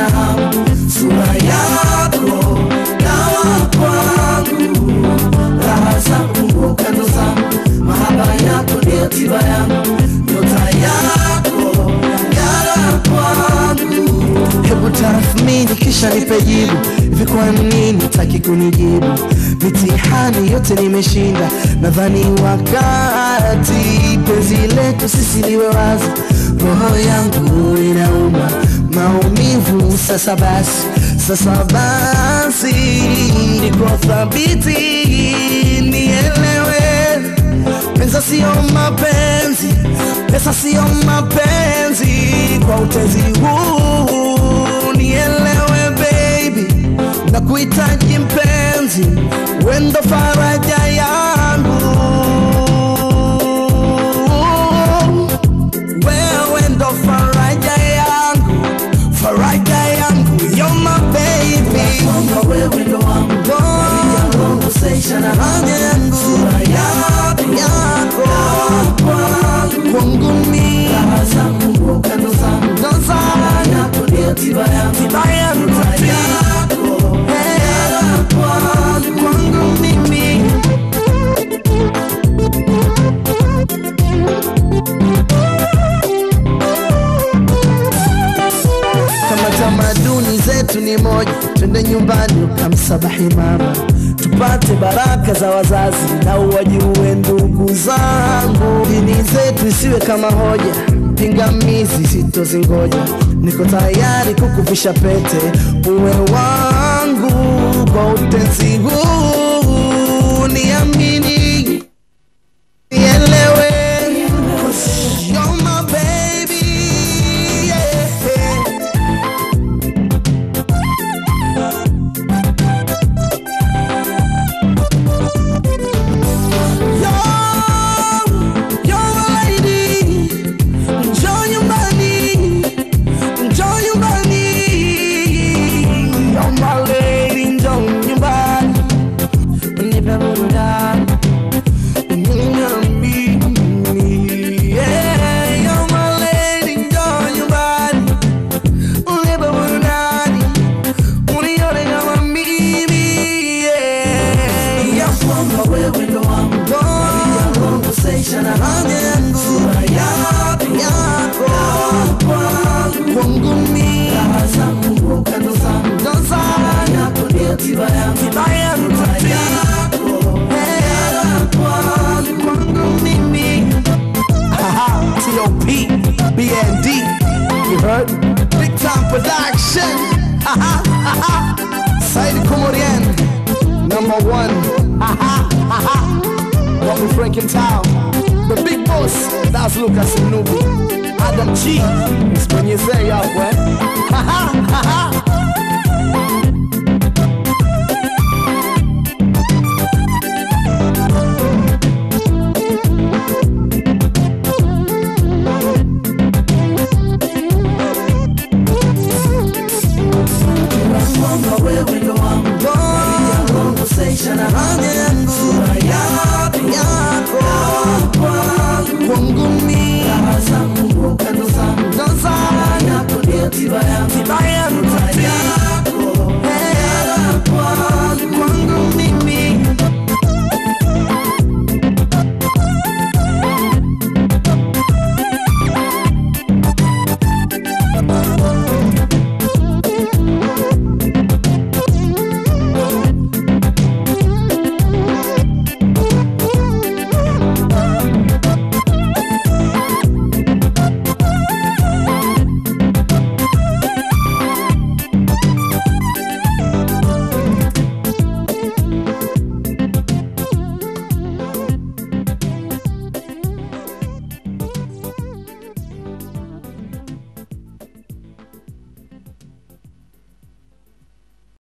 hamu sura yako dawa kwangu raha zangu ngukano zangu mahaba yako ndiyo tiba yangu nyota yako ngara kwangu hebu tathmini kisha nipe jibu hivi kwa nini taki kunijibu mitihani yote nimeshinda nadhani wakati penzi letu sisi liwe wazi roho yangu inauma maumivu sasa basi sasa basi niko thabiti nielewe pesa sio mapenzi pesa sio mapenzi kwa utezi huu nielewe baby na kuhitaji mpenzi wendo faraja yangu wewe ndo faraja yangu faraja yangu you're my baby wewe ndo wangu yangu seisha na haja yangu sura yako yako kwangu mimi raha zangu kando zangu ndo zangu yako ndio tiba yangu tiba yangu yako kwangu mimi kama tamaduni zetu ni moja twende nyumbani ukamsabahi mama tupate baraka za wazazi na uwajue ndugu zangu dini zetu isiwe kama hoja pingamizi sitozingoja niko tayari kukuvisha pete uwe wangu kwa utenzi huu niamini nielewe You're my baby, yeah. wewe ndo wangu yangu seisha na haja yangu sura yako yako kwangu mimi raha zangu kando zangu ndo zangu yako ndio tiba yangu tiba yangu tiba yako kwangu mimi T.O.P. BND You heard? Big time production Saidi Komorian Number one Bobby Frank in town The big boss That's Lucas Nubi Adam G It's when you say up, eh?